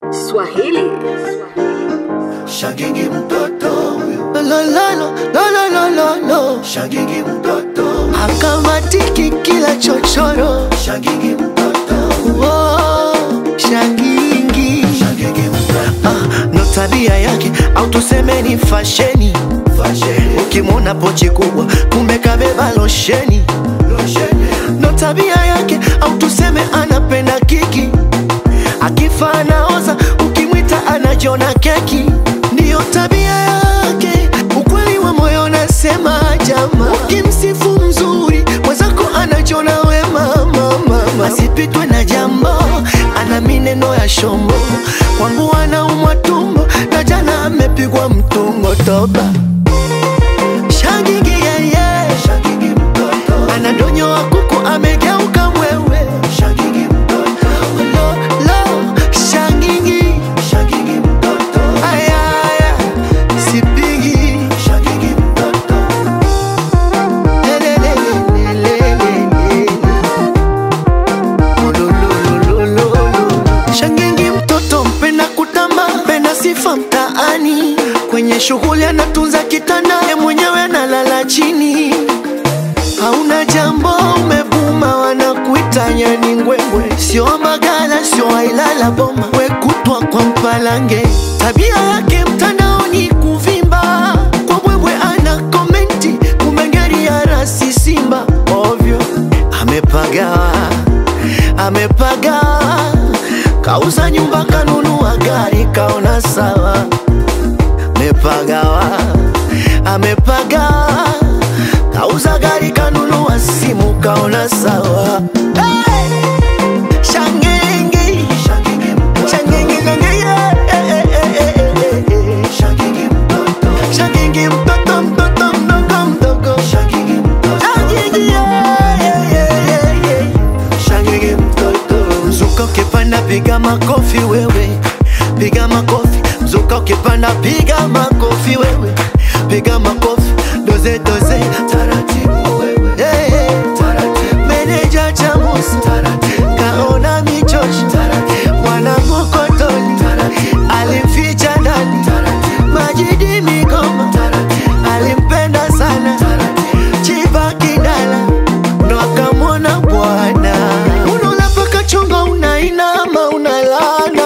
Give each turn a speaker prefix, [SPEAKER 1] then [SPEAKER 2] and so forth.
[SPEAKER 1] Swahili.
[SPEAKER 2] Shagigi mtoto huyo,
[SPEAKER 3] Lo, lo, lo, lo, lo, lo, lo.
[SPEAKER 2] Shagigi mtoto,
[SPEAKER 3] Akamatiki kila chochoro
[SPEAKER 2] Shagigi mtoto,
[SPEAKER 3] oh, Shangingi
[SPEAKER 2] Shagigi mtoto,
[SPEAKER 3] ah, no tabia yake au tuseme ni fasheni
[SPEAKER 2] Fasheni,
[SPEAKER 3] ukimwona pochi kubwa kumbe kabeba losheni
[SPEAKER 2] losheni,
[SPEAKER 3] no tabia yake au tuseme anapenda kiki akifa anaoza ukimwita anajiona keki ndiyo tabia yake ukweli wa moyo nasema jama ukimsifu mzuri mwenzako anajiona wema mama asipitwe na jambo ana mineno ya shombo kwangu anaumwa tumbo na jana amepigwa mtungo toba shagigi yeye
[SPEAKER 2] Shagigi mtoto,
[SPEAKER 3] anadonyoa kuku amegeuka mwewe
[SPEAKER 2] Shagigi mtoto,
[SPEAKER 3] lo lo shangingi
[SPEAKER 2] Shagigi mtoto,
[SPEAKER 3] ayaya sipigi
[SPEAKER 2] Shagigi mtoto,
[SPEAKER 3] lelelelelelele. Olololololo. shangingi mtoto mpenda kutamba mpenda sifa mtaani kwenye shughuli anatunza kitanda ye mwenyewe analala chini hauna jambo umebuma wanakuita nyani ngwengwe sio magala sio ailala boma wekutwa kwa mpalange tabia yake mtandaoni kuvimba kwa bwebwe ana komenti kumengeri ya rasi simba ovyo amepagawa amepagawa kauza nyumba kanunua gari kaona sawa amepagawa amepagawa kauza gari kanunua simu kaona sawa hey! shangenge
[SPEAKER 2] Shagigi mtoto,
[SPEAKER 3] shangenge shangenge eh, eh, eh, eh, eh, eh.
[SPEAKER 2] Shagigi mtoto,
[SPEAKER 3] shangenge mtoto mtoto mdogo mdogo
[SPEAKER 2] Shagigi mtoto,
[SPEAKER 3] shangenge yeah, yeah, yeah, yeah, yeah.
[SPEAKER 2] Shagigi mtoto,
[SPEAKER 3] mzuka ukipanda piga makofi wewe piga makofi mzuka ukipanda piga makofi wewe piga makofi doze doze
[SPEAKER 2] taratibu wewe,
[SPEAKER 3] hey, hey.
[SPEAKER 2] taratibu,
[SPEAKER 3] meneja chamusi
[SPEAKER 2] taratibu,
[SPEAKER 3] kaona michoshi
[SPEAKER 2] taratibu,
[SPEAKER 3] mwanamukotoni
[SPEAKER 2] taratibu,
[SPEAKER 3] alimficha ndani
[SPEAKER 2] taratibu,
[SPEAKER 3] majidi migoma
[SPEAKER 2] taratibu,
[SPEAKER 3] alimpenda sana
[SPEAKER 2] taratibu.
[SPEAKER 3] chiva kidala ndo akamwona bwana unaulapaka chonga unainama unalala